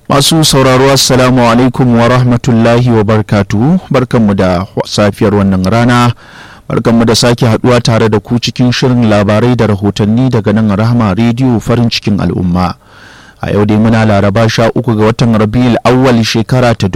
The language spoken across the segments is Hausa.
Masu sauraro Assalamu alaikum wa rahmatullahi wa barkatu barkanmu da safiyar wannan rana barkanmu da sake haduwa tare da ku cikin shirin labarai da rahotanni daga nan rahama rediyo farin cikin al'umma. a yau dai muna laraba sha uku ga watan rabiul awwal shekara ta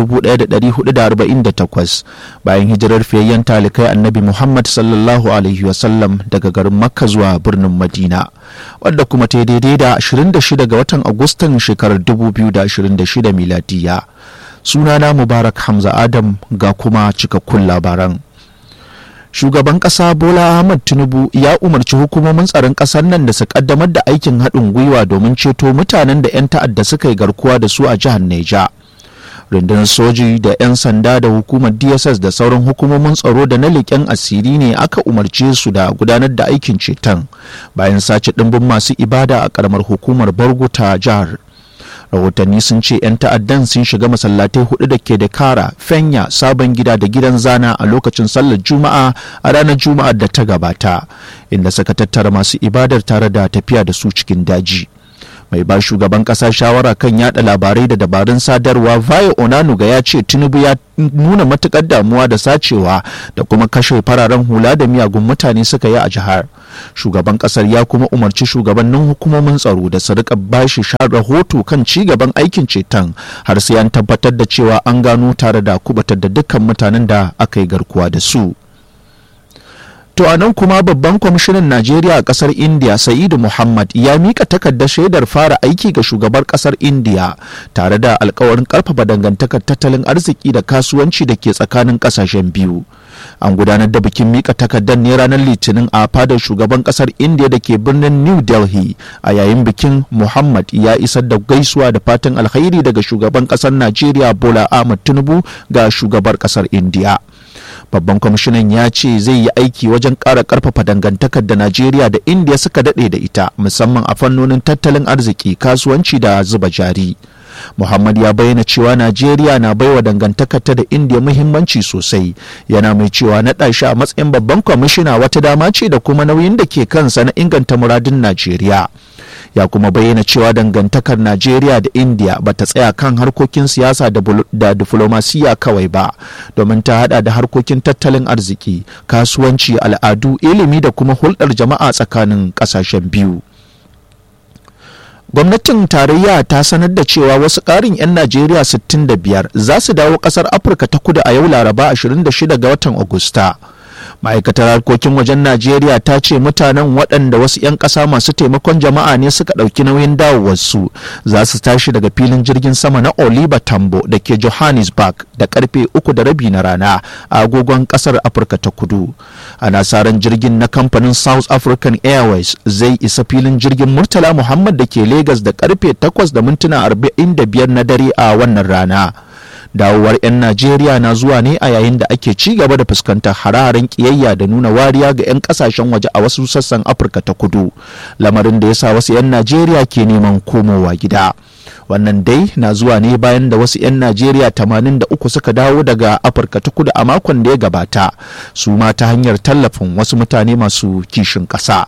1448 bayan hijirar fiyayyen talikai annabi muhammad sallallahu alaihi wasallam daga garin makka zuwa birnin madina wadda kuma ta daidai da 26 ga watan agustan shekarar 2026 miladiya sunana mubarak hamza adam ga kuma cikakkun labaran shugaban kasa bola ahmad tinubu ya umarci hukumomin tsaron kasar nan da su kaddamar da aikin haɗin gwiwa domin ceto mutanen da 'yan ta'adda suka yi garkuwa da su a jihar neja rundunar soji da 'yan sanda da hukumar dss da sauran hukumomin tsaro da na leƙen asiri ne aka umarce su da gudanar da aikin ceton bayan sace ɗimbin masu ibada a ƙaramar hukumar bargo ta jihar rahotanni sun ce 'yan ta'addan sun shiga masallatai hudu da ke da kara fenya sabon gida da gidan zana a lokacin sallar juma'a a ranar juma'ar da ta gabata inda suka tattara masu ibadar tare da tafiya da su cikin daji mai ba shugaban kasa shawara kan yada labarai da dabarun sadarwa vaya onanuga ya ce tinubu ya nuna matukar damuwa da sacewa da kuma kashe fararen hula da miyagun mutane suka yi a jihar shugaban kasar ya kuma umarci shugabannin hukumomin tsaro da su rika bashi rahoto kan ci gaban aikin ceton har sai an tabbatar da cewa an gano tare da kubatar da dukkan mutanen da aka yi garkuwa da su To a nan kuma babban kwamishinan Najeriya a kasar India Sa'idu Muhammad ya mika takardar shaidar fara aiki ga shugabar kasar India tare da alkawarin karfafa dangantakar tattalin arziki da kasuwanci da ke tsakanin kasashen biyu. An gudanar da bikin mika takardar ne ranar Litinin a fadar shugaban kasar India da ke birnin New Delhi a yayin bikin Muhammad ya isar da gaisuwa da fatan alkhairi daga shugaban kasar Najeriya Bola Ahmed Tinubu ga shugabar kasar India. babban kwamishinan ya ce zai yi aiki wajen ƙara ƙarfafa dangantakar da najeriya da indiya suka daɗe da ita musamman a fannonin tattalin arziki kasuwanci da zuba jari muhammad ya bayyana cewa najeriya na baiwa dangantakar ta da indiya muhimmanci sosai yana mai cewa naɗa shi a matsayin babban kwamishina wata dama ce da kuma nauyin da ke kansa na inganta muradin najeriya ya kuma bayyana cewa dangantakar najeriya da india ba ta tsaya kan harkokin siyasa da diflomasiya kawai ba domin ta hada da harkokin tattalin arziki kasuwanci al'adu ilimi da kuma hulɗar jama'a tsakanin ƙasashen biyu gwamnatin tarayya ta sanar da cewa wasu ƙarin 'yan najeriya 65 za su dawo ƙasar afirka ta kudu a yau laraba 26 ga watan agusta ma'aikatar harkokin wajen najeriya ta ce mutanen waɗanda wasu 'yan ƙasa masu taimakon jama'a ne suka ɗauki nauyin dawowarsu za su tashi daga filin jirgin sama na oliver tambo da ke johannesburg da karfe uku da rabi na rana a agogon ƙasar afirka ta kudu ana saran jirgin na kamfanin south african airways zai isa filin jirgin murtala muhammad da ke lagos da karfe takwas da mintuna arba'in da biyar na dare a wannan rana dawowar 'yan najeriya na zuwa ne a yayin da ake ci gaba da fuskantar hararen kiyayya da nuna wariya ga 'yan kasashen waje a wasu sassan afirka ta kudu lamarin da ya sa wasu 'yan najeriya ke neman komowa gida wannan dai na zuwa ne bayan da wasu 'yan najeriya 83 suka dawo daga afirka ta kudu a makon da ya gabata su ma ta hanyar tallafin wasu mutane masu kishin ƙasa.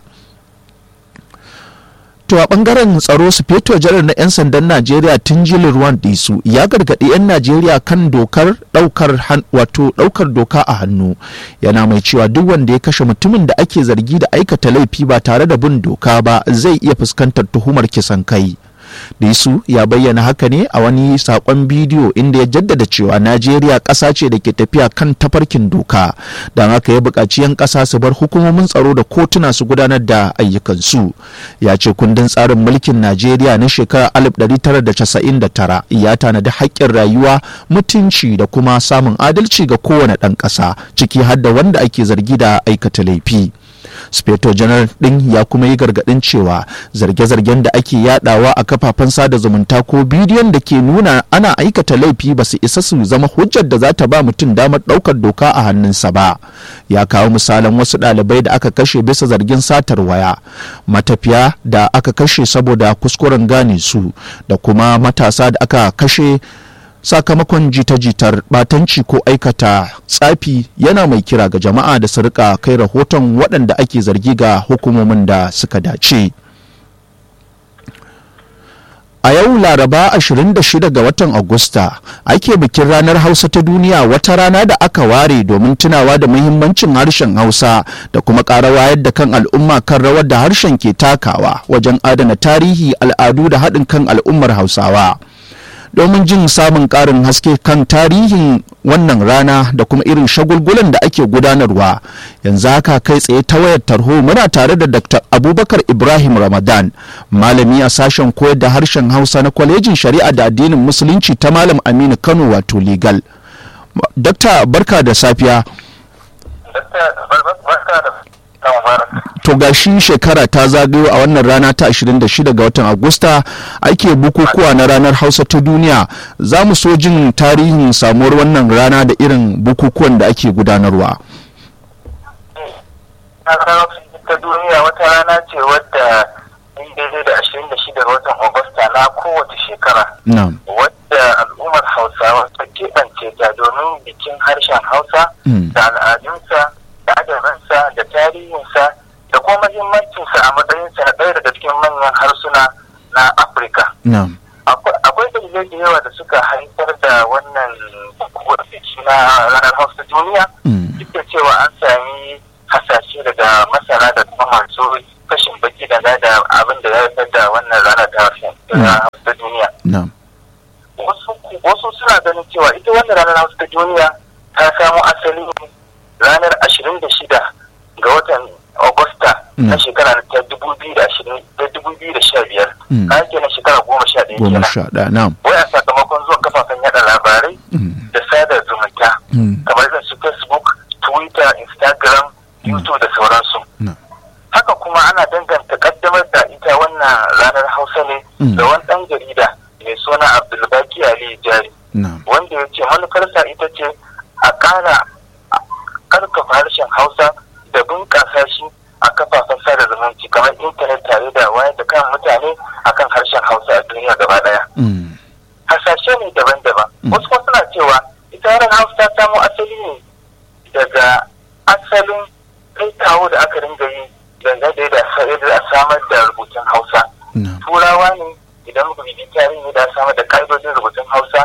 To a bangaren tsaro sufeto janar na 'yan sandan Najeriya Tunjili Ruwan Disu ya gargaɗi 'yan Najeriya kan dokar ɗaukar wato ɗaukar doka a hannu yana mai cewa duk wanda ya kashe mutumin da ake zargi da aikata laifi ba tare da bin doka ba zai iya fuskantar tuhumar kisan kai. Disu ya bayyana haka ne a wani sakon bidiyo inda ya jaddada cewa Najeriya ƙasa ce da ke tafiya kan tafarkin doka don haka ya buƙaci 'yan ƙasa su bar hukumomin tsaro da kotuna su gudanar da ayyukansu. Ya ce kundin tsarin mulkin Najeriya na shekarar 1999 ya tanadi haƙƙin rayuwa mutunci da kuma samun adalci ga kowane ɗan ƙasa ciki har da wanda ake zargi da aikata laifi. speto janar din ya kuma yi gargadin cewa zarge-zargen da ake yadawa a kafafen sada zumunta ko bidiyon da ke nuna ana aikata laifi ba su isa su zama hujjar da za ta ba mutum damar daukar doka a hannunsa ba ya kawo misalan wasu ɗalibai da aka kashe bisa zargin satar waya matafiya da aka kashe saboda kuskuren gane su da kuma matasa da aka kashe sakamakon jita-jitar batanci ko aikata tsafi yana mai kira ga jama'a da su rika kai rahoton waɗanda ake zargi ga hukumomin da suka dace A yau Laraba 26 ga watan Agusta ake bikin ranar Hausa ta duniya wata rana da aka ware domin tunawa da muhimmancin harshen Hausa da kuma ƙara wayar da kan al'umma kan rawar da harshen ke takawa wajen adana tarihi al'adu da haɗin kan al'ummar Hausawa. domin jin samun ƙarin haske kan tarihin wannan rana da kuma irin shagulgulan da ake gudanarwa yanzu haka kai tsaye ta wayar tarho muna tare da dr abubakar ibrahim ramadan malami a sashen koyar da harshen hausa na kwalejin shari'a da addinin musulunci ta malam aminu kano wato legal dr barka da safiya to gashi shekara ta zagayo a wannan rana ta 26 ga watan agusta ake bukukuwa na ranar hausa ta duniya za mu so jin tarihin samuwar wannan rana da irin bukukuwan da ake gudanarwa ta duniya wata rana ce wadda daidai da 26 ga watan agusta na kowace shekara wadda al'ummar hausawa ta keɓance ta domin bikin harshen hausa da al'adunsa da adabansa da tarihinsa da kuma mahimmancinsa a matsayinsa na ɗaya daga cikin manyan harsuna na afirka akwai dalilai da yawa da suka haifar da wannan biki na ranar hausa duniya duk da cewa an sami hasashe daga masana da kuma masu kashin baki da da abin da ya haifar da wannan ranar ta hausa duniya wasu suna ganin cewa ita wannan ranar hausa duniya ta samo asali ranar ashirin da shida ga watan Agusta na shekara ta dubu biyu da ashirin da dubu biyu da sha biyar. Kayan kenan shekara goma sha ɗaya kenan. Goma sha ɗaya, na'am. Wai a sakamakon zuwan kafafen yaɗa labarai da sada zumunta. Kamar irin su Facebook, Twitter, Instagram, YouTube da sauransu. Haka kuma ana danganta kaddamar da ita wannan ranar Hausa ne da wani ɗan jarida mai suna Abdulbaki Ali Jari. Wanda ya ce manufarsa ita ce a ƙara karkafa harshen Hausa da bunƙasa shi a kafafen sada zumunci kamar intanet tare da wayar da kan mutane akan harshen hausa a duniya gaba daya. Hasashe ne daban-daban. Wasu kuma suna cewa ita ran hausa ta samo asali ne daga asalin kai kawo da aka ringa yi dangane da yadda a samar da rubutun hausa. Turawa ne idan muka bibi tarihi da samar da ƙa'idodin rubutun hausa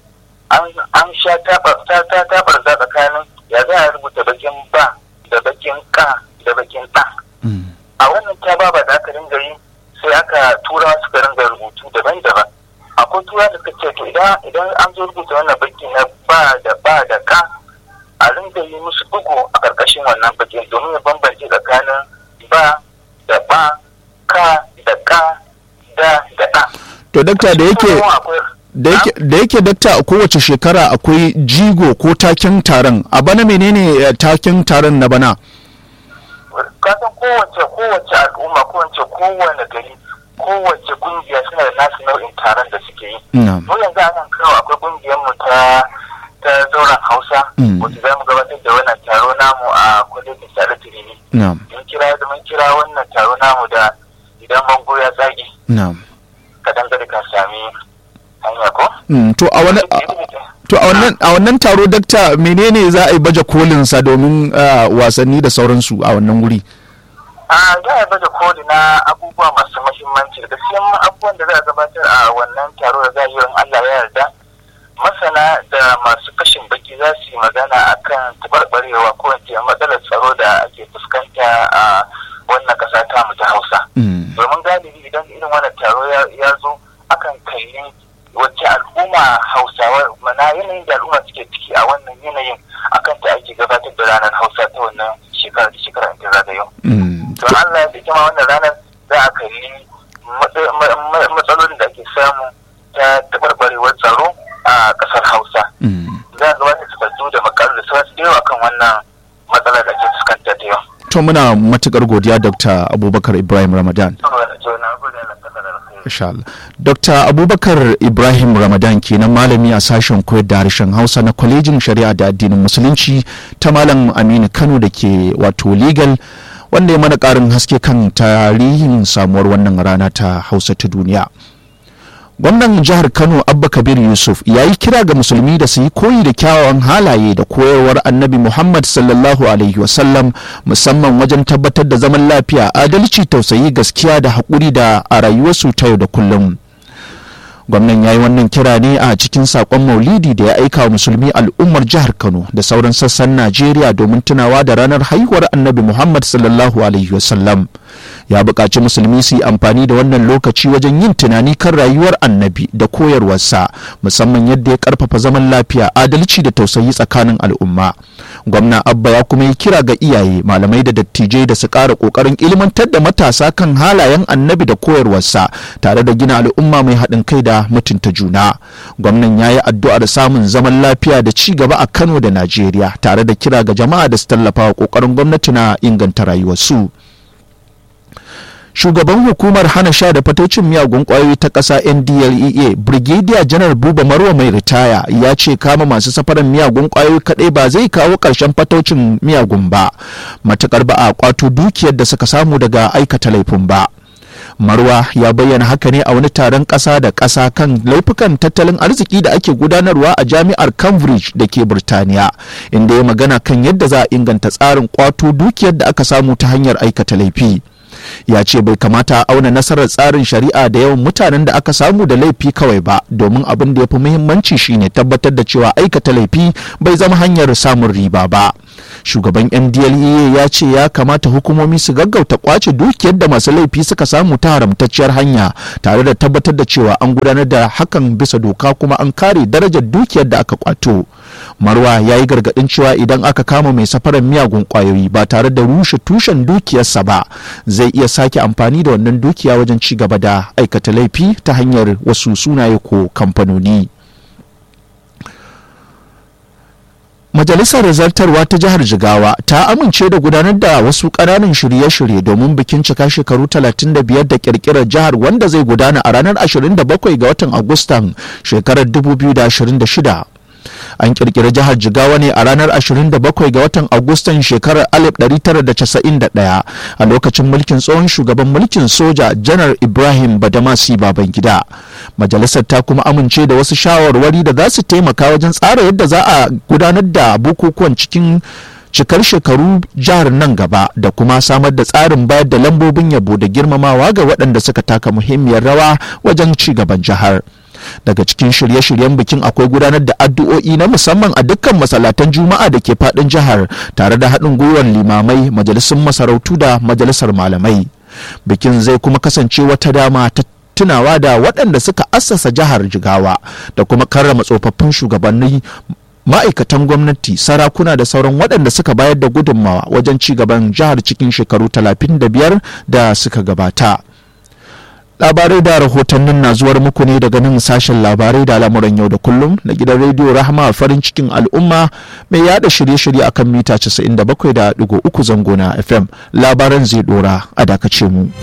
an sha tabar za tsakanin ya za a rubuta bakin ba da bakin ka da bakin ɗa. A wannan ta ba da aka ringa yi sai aka tura suka ringa rubutu daban-daban. Akwai tura da suka ce to idan an zo rubuta wannan baki na ba da ba da ka a ringa yi musu bugu a ƙarƙashin wannan bakin domin ya bambance tsakanin ba da ba ka da ka da da ɗa. To dakta da yake da yake dakta a kowace shekara akwai jigo ko taken taron a bana menene taken taron na bana kasan kowace kowace al'umma kowace kowane gari kowace kungiya suna da nasu nau'in taron da suke yi mu yanzu a nan kawo akwai kungiyar mu ta ta zauren hausa wacce za mu gabatar da wannan taro namu a kwalejin sale tirini mun kira da mun kira wannan taro namu da idan bango ya tsage ka dangare ka sami hanya ko to a wani to a wannan a wannan taro dakta menene za a yi baje kolin sa domin wasanni da sauransu a wannan wuri a za a baje koli na abubuwa masu mahimmanci da gaskiyan abubuwan da za a gabatar a wannan taro da za a yi in Allah ya yarda masana da masu kashin baki za su yi magana akan tabarbarewa ko in matsalar tsaro da ake fuskanta a wannan kasa ta mu ta Hausa domin galibi idan irin wannan taro ya zo akan kalli wacce al'umma hausawa mana yanayin da al'umma suke ciki a wannan yanayin akan ta ake gabatar da ranar hausa ta wannan shekara da shekara ta zagayo. don allah da kima wannan ranar za a kalli matsalolin da ake samu ta tabarbarewar tsaro a kasar hausa za a gabatar takardu da makaru da sauransu da yawa kan wannan matsalar da ake fuskanta ta yau. to muna matukar godiya dr abubakar ibrahim ramadan Allah. Dr. Abubakar Ibrahim Ramadan kenan malami a sashen koyar da harshen Hausa na kwalejin shari'a da addinin Musulunci ta Malam Aminu Kano da ke wato legal wanda ya mana ƙarin haske kan tarihin samuwar wannan rana ta Hausa ta duniya. gwamnan jihar kano abba kabir yusuf ya yi kira ga musulmi da su yi koyi da kyawawan halaye da koyarwar annabi muhammad sallallahu alaihi wasallam musamman wajen tabbatar da zaman lafiya adalci tausayi gaskiya da haƙuri da a rayuwarsu ta yau da kullum gwamnan ya yi wannan kira ne a cikin sakon maulidi da ya aika wa musulmi al'ummar jihar kano da sauran sassan najeriya domin tunawa da ranar haihuwar annabi muhammad sallallahu alaihi wasallam ya buƙaci musulmi su yi amfani da wannan lokaci wajen yin tunani kan rayuwar annabi da koyarwarsa musamman yadda ya karfafa zaman lafiya adalci da tausayi tsakanin al'umma gwamna abba ya kuma yi kira ga iyaye malamai da dattijai da su ƙara ƙoƙarin ilmantar da matasa kan halayen annabi da koyarwarsa tare da gina al'umma mai haɗin kai da mutunta juna gwamnan ya yi addu'ar samun zaman lafiya da ci gaba a kano da najeriya tare da kira ga jama'a da su tallafa wa ƙoƙarin gwamnati na inganta rayuwarsu. shugaban hukumar hana sha da fatocin miyagun kwayoyi ta ƙasa ndlea brigadier janar buba marwa mai ritaya ya ce kama masu safaran miyagun kwayoyi kaɗai ba zai kawo ƙarshen fatocin miyagun ba matukar ba a kwato dukiyar da suka samu daga aikata laifin ba marwa ya bayyana haka ne a wani taron ƙasa da ƙasa kan laifukan tattalin arziki da ake gudanarwa a jami'ar cambridge da ke birtaniya inda ya magana kan yadda za a inganta tsarin kwato dukiyar da aka samu ta hanyar aikata laifi ya ce bai kamata a auna nasarar tsarin shari'a da yawan mutanen da aka samu da laifi kawai ba domin abin da ya fi muhimmanci shine tabbatar da cewa aikata laifi bai zama hanyar samun riba ba shugaban ndlea ya ce ya kamata hukumomi su gaggauta kwace dukiyar da masu laifi suka samu ta haramtacciyar hanya tare da tabbatar da cewa an gudanar da hakan bisa doka kuma an kare darajar dukiyar da aka kwato marwa ya yi gargadin cewa idan aka kama mai safarar miyagun kwayoyi ba tare da rushe tushen dukiyarsa ba zai iya sake amfani da wannan dukiya wajen ci gaba da aikata laifi ta hanyar wasu sunaye ko kamfanoni. Majalisar Zartarwa ta Jihar Jigawa ta amince da gudanar da wasu ƙananan shirye-shirye domin bikin cika shekaru 35 da ƙirƙirar jihar wanda zai gudana a ranar 27 ga watan Agustan shekarar 2026. an kirkiri jihar jigawa ne a ranar 27 ga watan agustan shekarar 1991 a lokacin mulkin tsohon shugaban mulkin soja janar ibrahim badamasi babangida majalisar ta kuma amince da wasu shawarwari da za su taimaka wajen tsara yadda za a gudanar da bukukuwan cikin cikar shekaru jihar nan gaba da kuma samar da tsarin bayar da lambobin yabo da girmamawa ga waɗanda suka taka muhimmiyar rawa wajen ci gaban jihar. daga cikin shirye-shiryen bikin akwai gudanar da addu'o'i na musamman a dukkan masallatan juma'a da ke fadin jihar tare da haɗin gwiwar limamai majalisun masarautu da majalisar malamai bikin zai kuma kasance wata dama ta tunawa da waɗanda suka assasa jihar jigawa da kuma karrama tsofaffin shugabanni ma'aikatan gwamnati sarakuna da sauran waɗanda suka bayar da gudunmawa wajen ci gaban jihar cikin shekaru 35 da suka gabata. labarai da rahotannin na zuwar muku ne daga nan sashen labarai da al'amuran yau da kullum na gidan rediyo rahama farin cikin al'umma mai yada shirye-shirye akan mita 97.3 zango na fm labaran zai dora a dakace mu